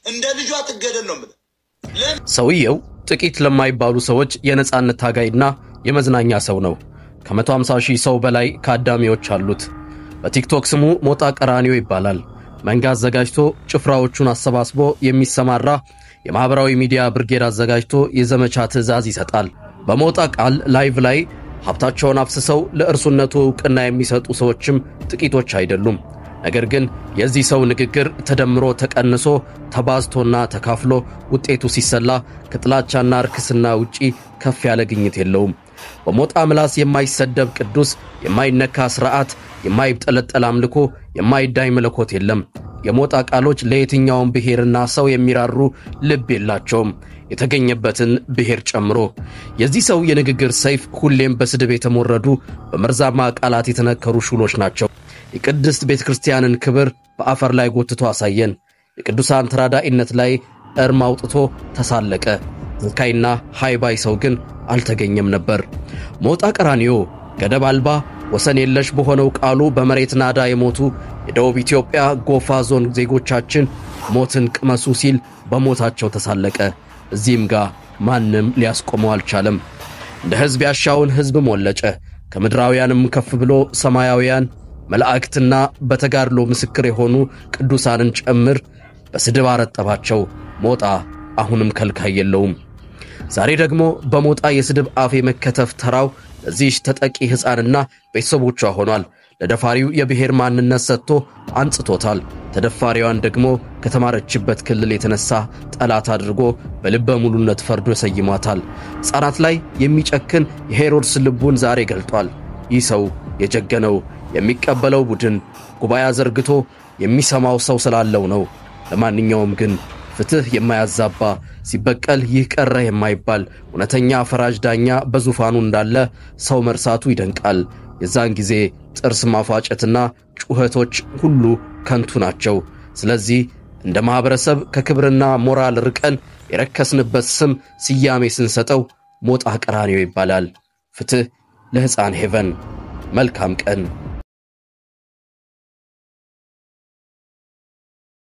እንደ ልጇ ትገደል ነው የምልህ። ሰውየው ጥቂት ለማይባሉ ሰዎች የነጻነት ታጋይና የመዝናኛ ሰው ነው። ከ150 ሺህ ሰው በላይ ከአዳሚዎች አሉት። በቲክቶክ ስሙ ሞጣ ቀራኒዮ ይባላል። መንጋ አዘጋጅቶ ጭፍራዎቹን አሰባስቦ የሚሰማራ የማኅበራዊ ሚዲያ ብርጌድ አዘጋጅቶ የዘመቻ ትዕዛዝ ይሰጣል። በሞጣ ቃል ላይቭ ላይ ሀብታቸውን አፍስሰው ለእርሱነቱ ዕውቅና የሚሰጡ ሰዎችም ጥቂቶች አይደሉም። ነገር ግን የዚህ ሰው ንግግር ተደምሮ ተቀንሶ ተባዝቶና ተካፍሎ ውጤቱ ሲሰላ ከጥላቻና ርክስና ውጪ ከፍ ያለ ግኝት የለውም። በሞጣ ምላስ የማይሰደብ ቅዱስ፣ የማይነካ ሥርዓት፣ የማይጠለጠል አምልኮ፣ የማይዳኝ መለኮት የለም። የሞጣ ቃሎች ለየትኛውም ብሔርና ሰው የሚራሩ ልብ የላቸውም፣ የተገኘበትን ብሔር ጨምሮ። የዚህ ሰው የንግግር ሰይፍ ሁሌም በስድብ የተሞረዱ በመርዛማ ቃላት የተነከሩ ሹሎች ናቸው። የቅድስት ቤተ ክርስቲያንን ክብር በአፈር ላይ ጎትቶ አሳየን። የቅዱሳን ተራዳኢነት ላይ እርም አውጥቶ ተሳለቀ። ዝካይና ሃይባይ ሰው ግን አልተገኘም ነበር። ሞጣ ቀራኒዮ ገደብ አልባ ወሰን የለሽ በሆነው ቃሉ በመሬት ናዳ የሞቱ የደቡብ ኢትዮጵያ ጎፋ ዞን ዜጎቻችን ሞትን ቅመሱ ሲል በሞታቸው ተሳለቀ። እዚህም ጋር ማንም ሊያስቆመው አልቻለም። እንደ ሕዝብ ያሻውን ሕዝብ ሞለጨ። ከምድራውያንም ከፍ ብሎ ሰማያውያን መላእክትና በተጋድሎ ምስክር የሆኑ ቅዱሳንን ጭምር በስድብ አረጠባቸው። ሞጣ አሁንም ከልካይ የለውም። ዛሬ ደግሞ በሞጣ የስድብ አፍ የመከተፍ ተራው ለዚህ ተጠቂ ሕፃንና ቤተሰቦቿ ሆኗል። ለደፋሪው የብሔር ማንነት ሰጥቶ አንጽቶታል። ተደፋሪዋን ደግሞ ከተማረችበት ክልል የተነሳ ጠላት አድርጎ በልበ ሙሉነት ፈርዶ ሰይሟታል። ሕፃናት ላይ የሚጨክን የሄሮድስ ልቡን ዛሬ ገልጧል። ይህ ሰው የጀገነው የሚቀበለው ቡድን ጉባኤ ዘርግቶ የሚሰማው ሰው ስላለው ነው። ለማንኛውም ግን ፍትሕ የማያዛባ ሲበቀል ይህ ቀረ የማይባል እውነተኛ ፈራጅ ዳኛ በዙፋኑ እንዳለ ሰው መርሳቱ ይደንቃል። የዛን ጊዜ ጥርስ ማፏጨትና ጩኸቶች ሁሉ ከንቱ ናቸው። ስለዚህ እንደ ማኅበረሰብ ከክብርና ሞራል ርቀን የረከስንበት ስም ስያሜ ስንሰጠው ሞጣ ቀራኒዮ ይባላል። ፍትሕ ለሕፃን ሄቨን። መልካም ቀን